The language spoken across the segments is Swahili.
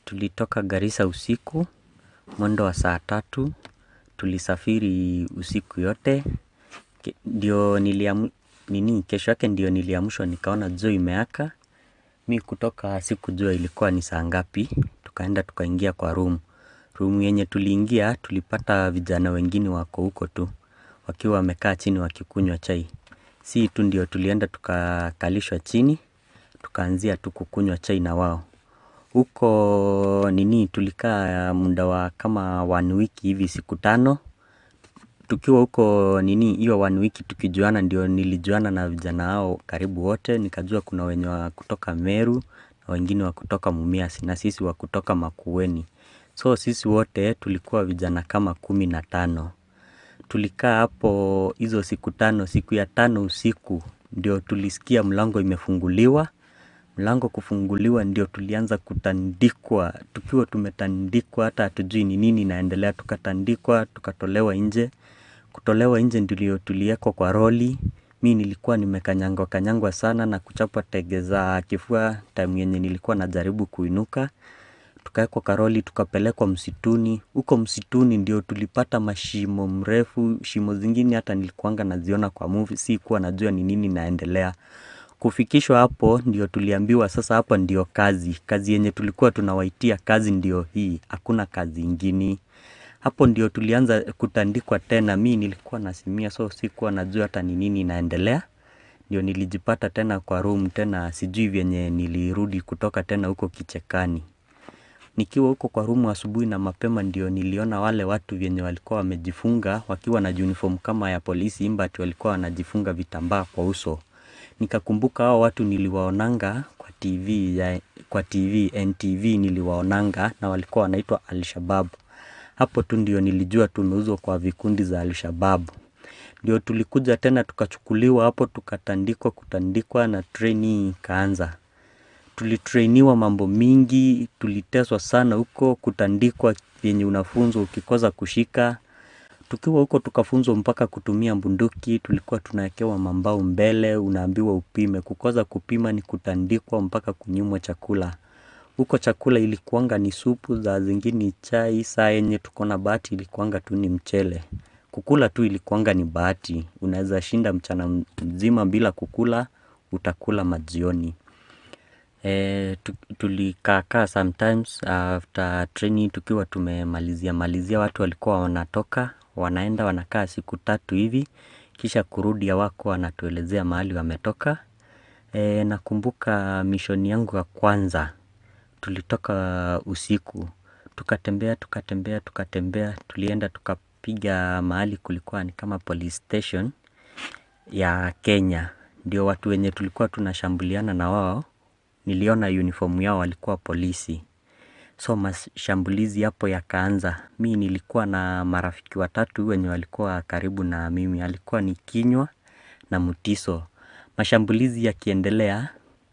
tulitoka Garissa usiku, mwendo wa saa tatu, tulisafiri usiku yote, ndio niliamu, nini, kesho yake ndio niliamshwa nikaona jua imeaka, mi kutoka sikujua ilikuwa ni saa ngapi, tukaenda tukaingia kwa room. Room yenye tuliingia, tulipata vijana wengine wako huko tu, wakiwa wamekaa chini wakikunywa chai. Si tu ndio tulienda tukakalishwa chini, tukaanzia tu kukunywa chai na wao. Huko nini tulikaa muda wa kama one wiki hivi siku tano. Tukiwa huko nini hiyo one wiki tukijuana ndio nilijuana na vijana hao karibu wote. Nikajua kuna wenye wa kutoka Meru na wengine wa kutoka Mumias na sisi wa kutoka Makueni. So sisi wote tulikuwa vijana kama kumi na tano. Tulikaa hapo hizo siku tano, siku ya tano usiku ndio tulisikia mlango imefunguliwa. Mlango kufunguliwa ndio tulianza kutandikwa, tukiwa tumetandikwa hata hatujui ni nini inaendelea, tukatandikwa, tukatolewa nje. Kutolewa nje ndio tuliekwa kwa roli, mi nilikuwa nimekanyangwa kanyangwa sana na kuchapwa tege za kifua time yenye nilikuwa najaribu kuinuka. Tukaekwa kwa roli, tukapelekwa msituni, huko msituni ndio tulipata mashimo mrefu, shimo zingine hata nilikuanga naziona kwa movie, sikuwa najua ni nini inaendelea. Kufikishwa hapo ndio tuliambiwa sasa hapa ndio kazi, kazi yenye tulikuwa tunawaitia kazi ndio hii, hakuna kazi ingine. Hapo ndio tulianza kutandikwa tena, mi nilikuwa nasimia so sikuwa najua hata ni nini inaendelea. Ndio nilijipata tena kwa room tena sijui vyenye nilirudi kutoka tena huko kichekani. Nikiwa huko kwa room asubuhi na mapema ndio niliona wale watu vyenye walikuwa wamejifunga wakiwa na uniform kama ya polisi but walikuwa wanajifunga vitambaa kwa uso. Nikakumbuka hao watu niliwaonanga kwa TV, ya, kwa TV, NTV niliwaonanga na walikuwa wanaitwa Al-Shabaab. Hapo tu ndio nilijua tumeuzwa kwa vikundi za Al-Shabaab. Ndio tulikuja tena tukachukuliwa hapo tukatandikwa kutandikwa na training ikaanza. Tulitrainiwa mambo mingi, tuliteswa sana huko kutandikwa yenye unafunzwa ukikosa kushika. Tukiwa huko tukafunzwa mpaka kutumia bunduki, tulikuwa tunaekewa mambao mbele, unaambiwa upime, kukosa kupima ni kutandikwa mpaka kunyimwa chakula. Huko chakula ilikuanga ni supu, saa zingine chai, saa yenye tuko na bahati ilikuanga tu ni mchele. Kukula tu ilikuanga ni bahati, unaeza shinda mchana mzima bila kukula, utakula majioni. E, tulikaakaa sometimes after training tukiwa tumemalizia malizia watu walikuwa wanatoka wanaenda wanakaa siku tatu hivi kisha kurudi hawakuwa wanatuelezea mahali wametoka e, nakumbuka mishoni yangu ya kwanza tulitoka usiku tukatembea tukatembea tukatembea tulienda tukapiga mahali kulikuwa ni kama police station ya Kenya ndio watu wenye tulikuwa tunashambuliana na wao niliona uniform yao walikuwa polisi. So mashambulizi hapo yakaanza. Mi nilikuwa na marafiki watatu wenye walikuwa karibu na mimi. Alikuwa ni Kinywa na Mutiso. Mashambulizi yakiendelea.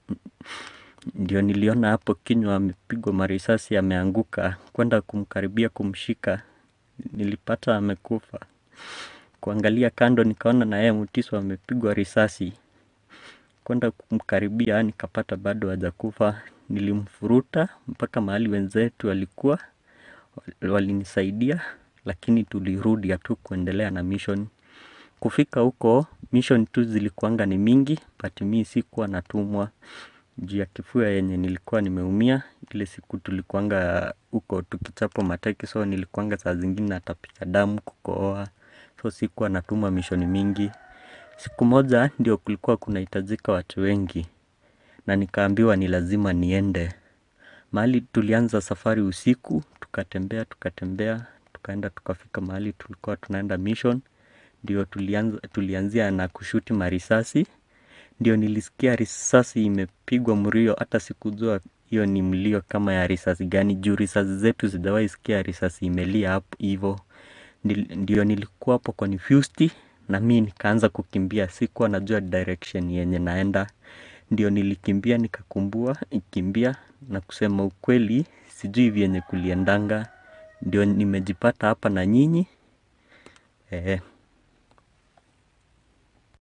Ndio niliona hapo Kinywa amepigwa marisasi ameanguka. Kwenda kumkaribia kumshika. Nilipata amekufa. Kuangalia kando nikaona na yeye Mutiso amepigwa risasi. Kwenda kumkaribia nikapata bado hajakufa nilimfuruta mpaka mahali wenzetu walikuwa walinisaidia lakini tulirudi hatukuendelea na mission kufika huko mission tu zilikuanga ni mingi but mi sikuwa natumwa juu ya kifua yenye nilikuwa nimeumia ile siku tulikuanga huko tukichapwa mateke so nilikuanga saa zingine natapika damu kukohoa so sikuwa natumwa mission mingi siku moja ndio kulikuwa kunahitajika watu wengi na nikaambiwa ni lazima niende. Mahali tulianza safari usiku, tukatembea, tukatembea, tukaenda tukafika mahali tulikuwa tunaenda mission. Ndio tulianza, tulianzia na kushuti marisasi. Ndio nilisikia risasi imepigwa mlio hata sikujua hiyo ni mlio kama ya risasi gani juu risasi zetu sijawahi sikia risasi imelia hapo hivo. Ndio nilikuwa hapo confused na mi nikaanza kukimbia sikuwa najua direction yenye naenda ndio nilikimbia nikakumbua ikimbia na kusema ukweli sijui vyenye kuliendanga ndio nimejipata hapa na nyinyi.